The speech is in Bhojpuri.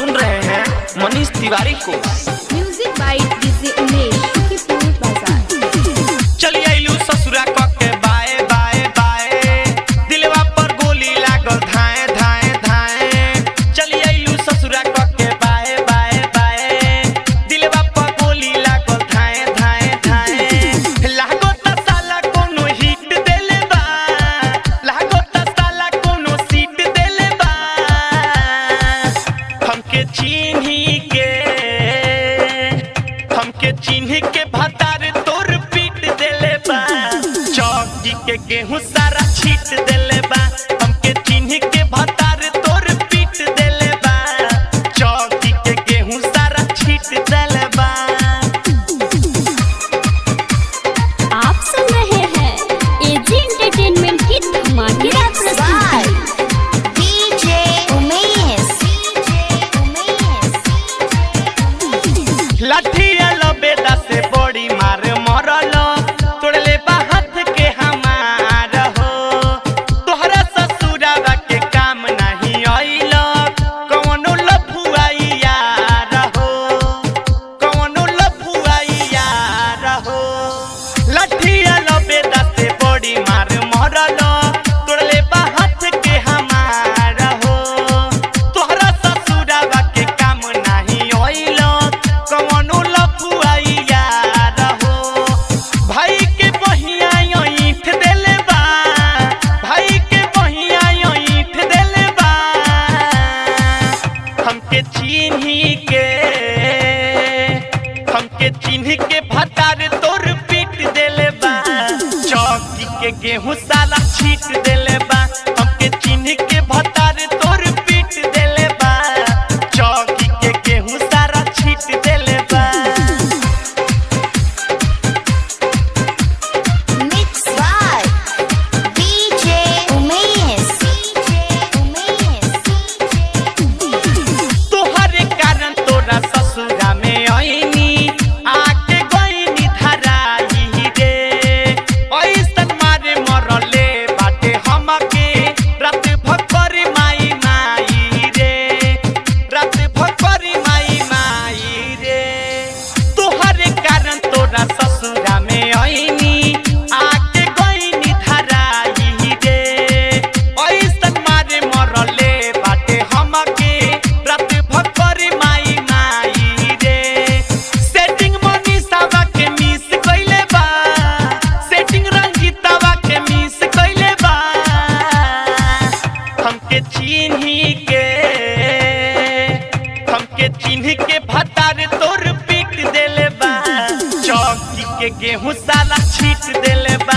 सुन रहे हैं मनीष तिवारी को music by DJ Umesh Shukipur बाजार चली आइलू ससुरा क के बाए बाए बाए दिलवा पर गोली लागल धाए धाए धाए चली आइलू ससुरा क के बाए बाए बाए दिलवा पर गोली लागल धाए धाए धाए लागो त साला कोनो हिट देले बा लागो त साला कोनो सीट देले बा हमके चिन्ही के हमके चिन्ह के भतार तोर पीट देले बा चौकी के गेहूं सारा छीट देले बा हमके चिन्ह के भतार तोर पीट देले बा चौकी के गेहूं सारा छीट देले बा आप सुन रहे हैं एजी एंटरटेनमेंट की धमाकेदार प्रस्तुति DJ Umesh. DJ Umesh. लाठिया लबेदा से बड़ी मार मरल तोड़ले बा हाथ के हमार हो तोहरा ससुरावा के काम नहीं आइल कौनो लफुआई यार हो कौनो लफुआई यार हो लाठिया लबेदा से बड़ी मार मरल तोड़ले बा हाथ के हमार हो तोहरा ससुरावा के काम नहीं आइल कौनो लफुआई यार हो भाई के बहिया ईठ देले बा भाई के बहिया ईठ देले बा हमके चिन्ही के हमके चिन्ह के भतार तोर पीट देले बा चौकी के गेहूं साला छीट देले बा हमके चिन्ह के भतार तोर पीट देले बा चौकी के गेहूं सारा छीट देले बा Mixed by DJ Umesh. DJ Umesh. तोहरे कारण तोरा ससुरा में आईनी आके गईनी धराई रे ऐसन मारे मरले बाटे हमके रात भर माई माई रे रात भर माई माई रे तोहरे कारण तोरा ससुरा में आईनी आके गईनी धराई रे ऐसन मारे मरले बाटे हमके रात भर माई माई रे सेटिंग मनीषावा के मिस कइले बा सेटिंग रंजीतावा के मिस कइले बा हमके चिन्ही के हमके चिन्ह के भतार तोर पीट देले बा चौकी के गेहूं साला छीट देले बा